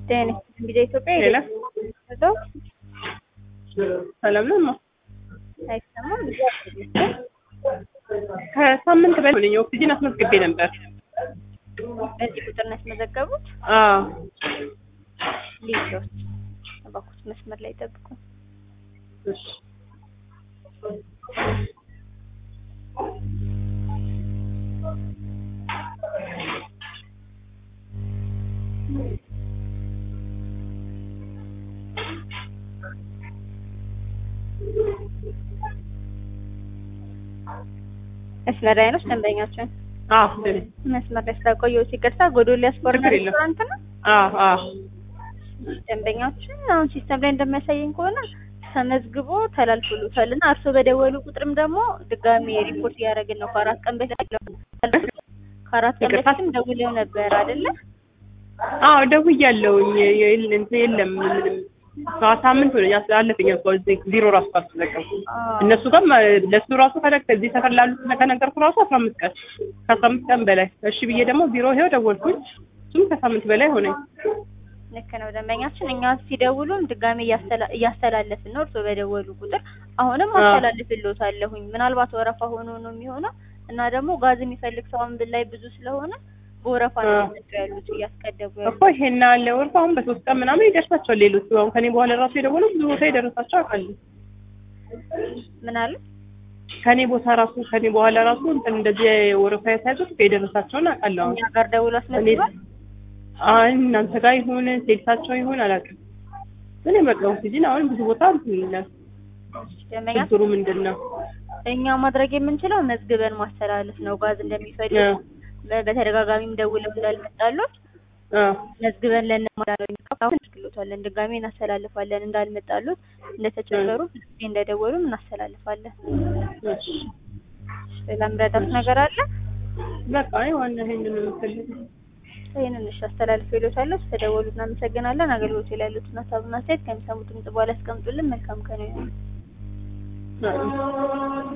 ጤና እንግዲህ ኢትዮጵያ ሌላ ሄደው ሰላም ነው። አይሰማም። ከሳምንት በላይ ሆነኝ ኦክሲጅን አስመዝግቤ ነበር። በዚህ ቁጥር ነው ያስመዘገቡት። አዎ ሊዞች እባክዎት መስመር ላይ ጠብቁ። እሺ መስመር ላይ ነው ደንበኛችን አዎ ደኔ መስመር ላይ ስላቆየሁት ይቅርታ። ጎዶልያስ ስፖርት ችግር የለም። ሬስቶራንት ነው አዎ አዎ ደንበኛችን አሁን ሲስተም ላይ እንደሚያሳየኝ ከሆነ ተመዝግቦ ተላልፎሉታል እና እርስዎ በደወሉ ቁጥርም ደግሞ ድጋሚ ሪፖርት እያደረግን ነው። ከአራት ቀን በፊት ከአራት ቀን ይቅርታ? በፊትም ደውለው ነበር አይደለ? አዎ ደውያለሁኝ። የለ- እንትን የለም ምንም ሳምንት ሆነኝ አስ- አለፈኝ እኮ እዚህ ቢሮ ራሱ ካልተጠቀምኩ እነሱ ጋር ለሱ ራሱ ከደ እዚህ ሰፈር ላሉት ከነገርኩ ራሱ አስራ አምስት ቀን ከአስራ አምስት ቀን በላይ እሺ ብዬ ደግሞ ቢሮ ይኸው ደወልኩኝ። እሱም ከሳምንት በላይ ሆነኝ። ልክ ነው ደንበኛችን። እኛ ሲደውሉም ድጋሚ እያስተላ- እያስተላለፍን ነው እርስዎ በደወሉ ቁጥር አሁንም አዎ። አስተላልፍልዎታለሁኝ። ምናልባት ወረፋ ሆኖ ነው የሚሆነው እና ደግሞ ጋዝ የሚፈልግ ሰው አሁን ላይ ብዙ ስለሆነ በወረፋ ነው አዎ። እየመጡ ያሉት እያስቀደሙ እኮ ያሉት። ይሄን አለ ወርፋ አሁን በሶስት ቀን ምናምን ይደርሳቸዋል። ሌሎቹ አሁን ከኔ በኋላ ራሱ የደወሉ ብዙ ቦታ የደረሳቸው አውቃለሁ። ምን አሉ? ከኔ ቦታ ራሱ ከኔ በኋላ ራሱ እንትን እንደዚህ ወረፋ ያሳያዙት የደረሳቸውን አውቃለሁ። አሁን እኛ ጋር ደውሎ አስመዝግቧል። አይ እናንተ ጋር ይሁን ሴልሳቸው ይሁን አላውቅም። ግን በቃ ኦክሲጅን አሁን ብዙ ቦታ እንትን ይላል። ደንበኛ ችግሩ ምንድን ነው? እኛ ማድረግ የምንችለው መዝግበን ማስተላለፍ ነው። ጋዝ እንደሚፈልግ አዎ። በ- በተደጋጋሚ ደውለው እንዳልመጣሉት አዎ መዝግበን ለእነማዳለን እንልክሎታለን። ድጋሜ እናስተላልፋለን። እንዳልመጣሉት እንደተቸገሩ ብዙ ጊዜ እንደደወሉም እናስተላልፋለን። እሺ ሌላ ምረዳት ነገር አለ? በቃ አይ ዋና ይሄንን ነው የምፈልገው። ይህንን እሺ አስተላልፍ ይሎታለሁ። ስለደወሉ እናመሰግናለን። አገልግሎት ላይ ያሉትን ሀሳብና አስተያየት ከሚሰሙት ድምጽ በኋላ ያስቀምጡልን። መልካም ቀን ይሁን። አዎ